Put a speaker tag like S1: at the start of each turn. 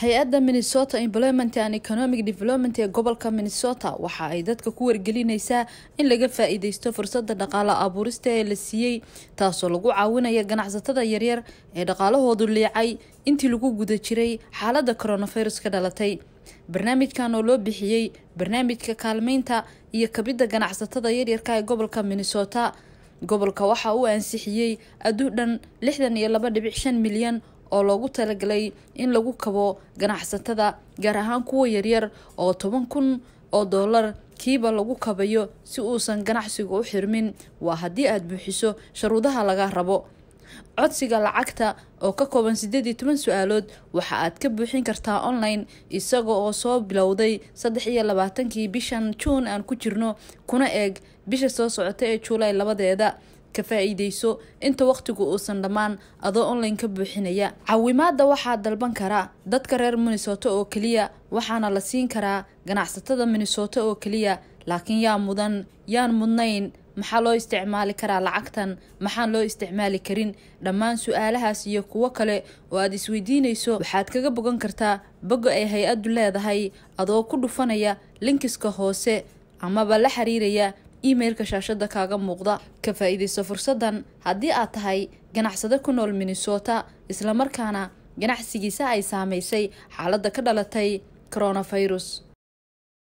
S1: hay-adda minnesota employment and economic development ee gobolka minnesota waxa ay dadka ku wargelinaysaa in laga faa-iideysto fursada dhaqaale abuurista ee la siiyey taasoo lagu caawinaya ganacsatada yaryar ee dhaqaalahoodu liicay intii lagu guda jiray xaalada coronavirus ka dhalatay barnaamijkan oo loo bixiyey barnaamijka kaalmeynta iyo kabidda ganacsatada yaryarka ee gobolka minnesota gobolka waxa uu ansixiyey aduu dhan lixdan iyo laba dhibic shan milyan oo loogu talagalay in lagu kabo ganacsatada gaar ahaan kuwa yaryar oo toban kun oo doolar kiiba lagu kabayo si uusan ganacsigu u xirmin waa haddii aada buuxiso sharuudaha laga rabo codsiga lacagta oo ka kooban sideed iyo toban su-aalood waxa aad ka buuxin kartaa online isaga oo soo bilowday saddex iyo labaatankii bishan juun aan ku jirno kuna eeg bisha soo socota ee juulay labadeeda ka faa-iideyso inta waqtigu uusan dhammaan adoo online ka buuxinaya caawimaada waxaa dalban karaa dadka reer minnesota oo keliya waxaana la siin karaa ganacsatada minnesota oo keliya laakiin yaa mudan yaan mudnayn maxaa loo isticmaali karaa lacagtan maxaan loo isticmaali karin dhammaan su-aalahaas iyo kuwo kale oo aada isweydiinayso waxaad kaga bogan kartaa boga ay hay-addu leedahay adoo ku dhufanaya linkiska hoose amaba la xiriiraya emailka shaashada kaaga muuqda ka faa-iideyso fursadan haddii aad tahay ganacsado ku nool minnesota islamarkaana ganacsigiisa ay saameysay xaaladda ka dhalatay coronavirus